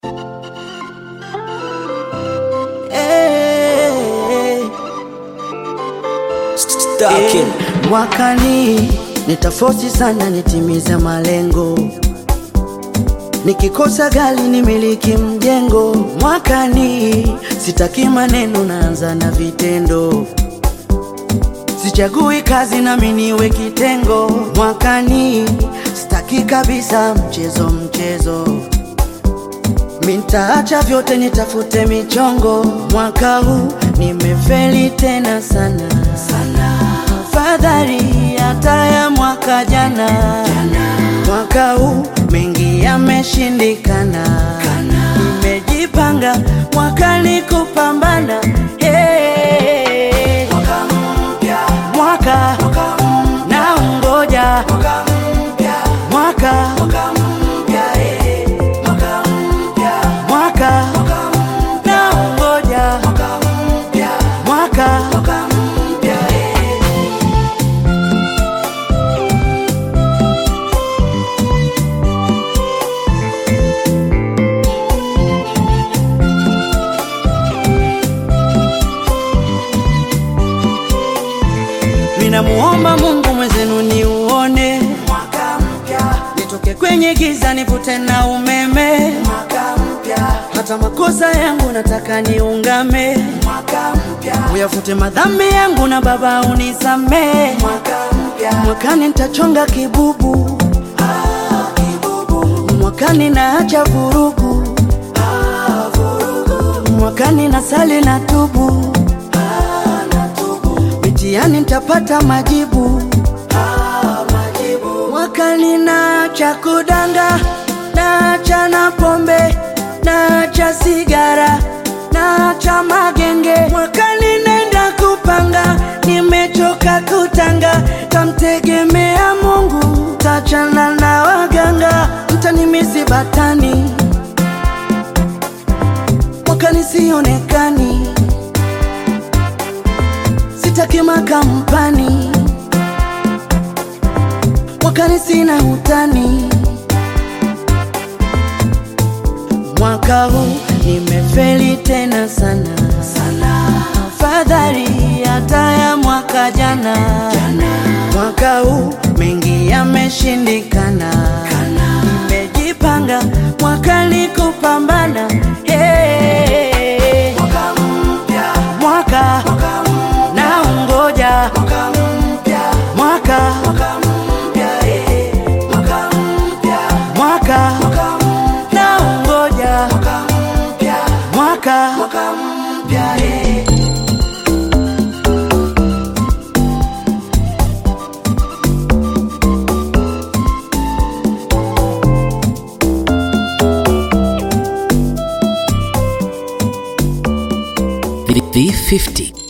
Stacking. Mwakani nitafosi sana nitimiza malengo, nikikosa gari nimiliki mjengo. Mwakani sitaki maneno, naanza na vitendo, sichagui kazi nami niwe kitengo. Mwakani sitaki kabisa mchezo mchezo, mintaacha vyote nitafute michongo. Mwaka huu nimefeli tena sana sana, afadhali hata ya mwaka jana. Mwaka huu mengi yameshindikana, nimejipanga mwakani kupambana. Hey. Mwaka na ungoja mwaka mwaka na ungoja mwaka Minamuomba Mungu mwezenu ni uone mwaka mpya, nitoke kwenye giza nivute na umeme mwaka mpya, hata makosa yangu nataka niungame mwaka mpya, uyafute madhambi yangu na Baba unisamee mwaka mpya, mwakani nitachonga kibubu ah, kibubu, mwakani naacha vurugu ah, vurugu, mwakani nasali na tubu mitihani nitapata majibu. Ah, majibu. Mwakani naacha kudanga, naacha na pombe, naacha sigara, naacha magenge. Mwakani nenda kupanga, nimechoka kutanga, tamtegemea Mungu, tachana na waganga, mtanimisi batani, mwakani sionekani sitaki makampani mwakani sina utani mwaka huu nimefeli tena sana sana afadhali hata ya mwaka jana mwaka huu mengi yameshindikana nimejipanga mwakani kupambana hey. mwaka na ungoja mwaka mwaka na ungoja mwaka V50